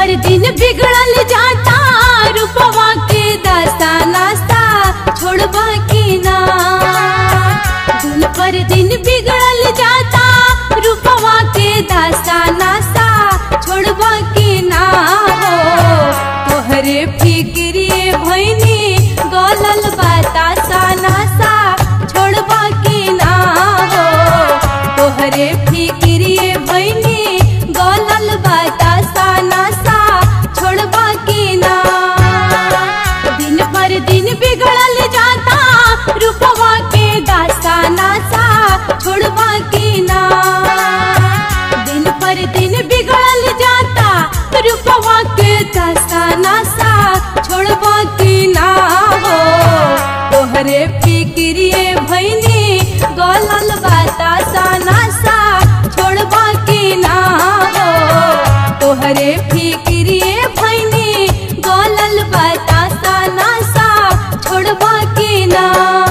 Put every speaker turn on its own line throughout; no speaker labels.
पर दिन बिगड़ल जाता रूपवा के दास्ता नास्ता छोड़बा की ना दिन पर दिन बिगड़ल जाता रूपवा के दास्ता नास्ता छोड़बा की ना हो तोहरे फिक्रिए भैनी गलल बतासा नासा छोड़बा की ना हो तोहरे फिक्रिए भैनी गलल बतासा नासा छोड़बा की ना दिन पर दिन बिगड़ल जाता रूपवा के दास्ता नासा छोड़बा की ना दिन पर दिन बिगड़ल जाता रूपवा के दास्ता नासा छोड़बा की ना हो तोहरे फिक्रिए भैनी गलल बतासा नासा छोड़बा की ना हो तोहरे फिक्रिए भैनी गलल बतासा नासा छोड़बा की ना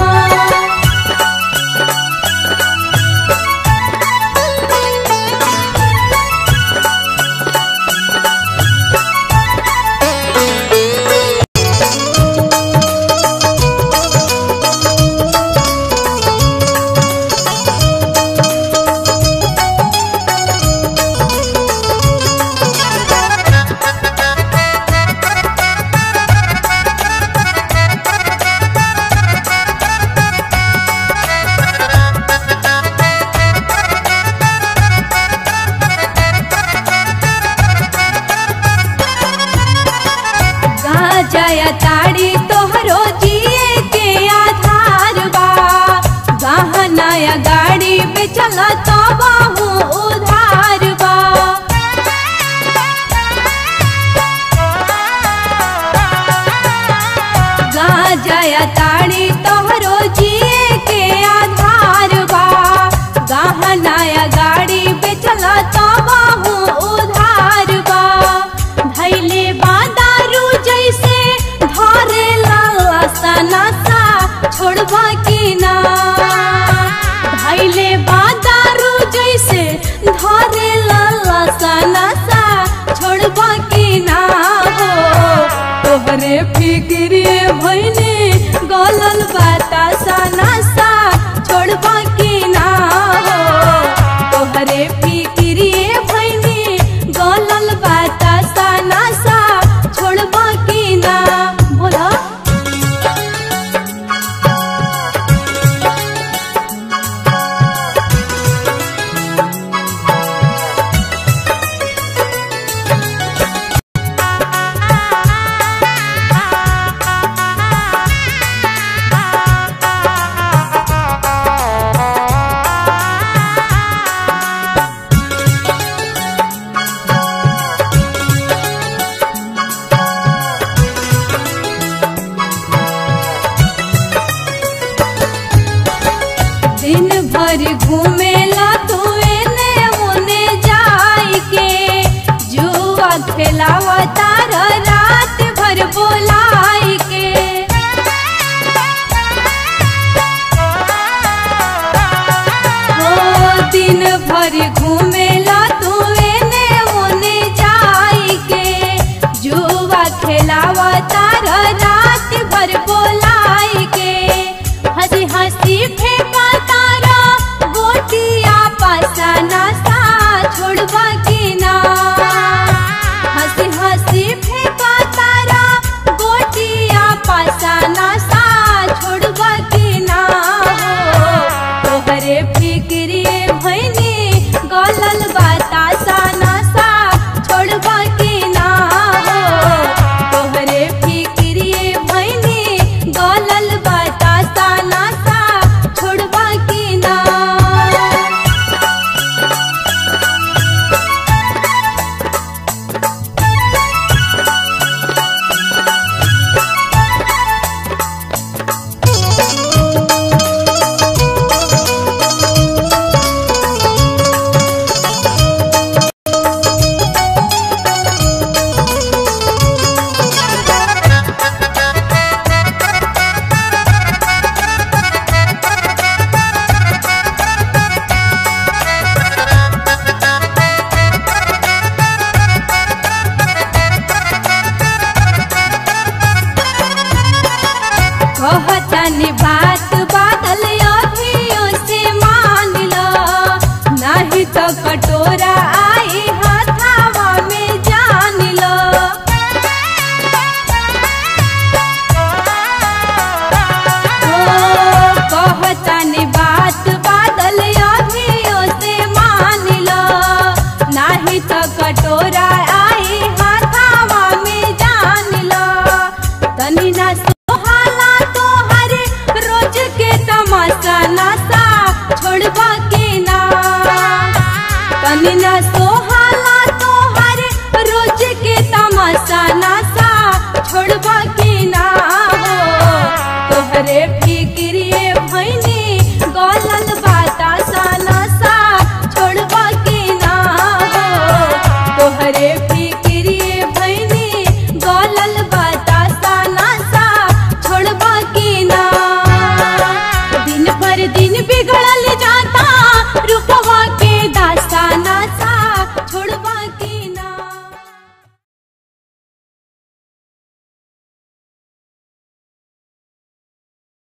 गाजया ताड़ी तोहरो जिए के आधार बा गहनाया गाड़ी पे चला तो बाहू उधार बा गाजया ताड़ी तोहरो जिए के आधार बा गहनाया गाड़ी पे चला तो बाहू उधार बा धैले बा दारू जैसे धरे लासा नासा छोड़बा की ना धैले बा दारू जैसे धरे लासा नासा छोड़बा की ना हो तोहरे फिक्रिए भैने गलल बतासा नासा छोड़बा की ना हो तोहरे फिक्रिए भैने गलल बतासा नासा छोड़बा की ना बोला दिन भर घूमेला तू एने ओने जाई के जुआ खेलावा तार रात भर बोलाई के हो दिन भर घूमेला तू एने ओने जाई के जुआ खेलावा तार रात भर बोलाई के हंसी हंसी फेंका तारा गोटिया पासा नासा छोड़बा की ना हंसी हंसी फेंका तारा गोटिया पासा नासा छोड़बा की ना हो तोहरे फिक्रिए भैनी कहतानी बात बादल अभियो से मान लो नहीं तो कटोरा आई हथावा में जान लो ओ कहतानी बात बादल अभियो से मान लो नहीं तो कटोरा आई हथावा में जान लो तनी ना सोहाला तोहर रोज के तमाशा नशा छोड़बा के ना तनी ना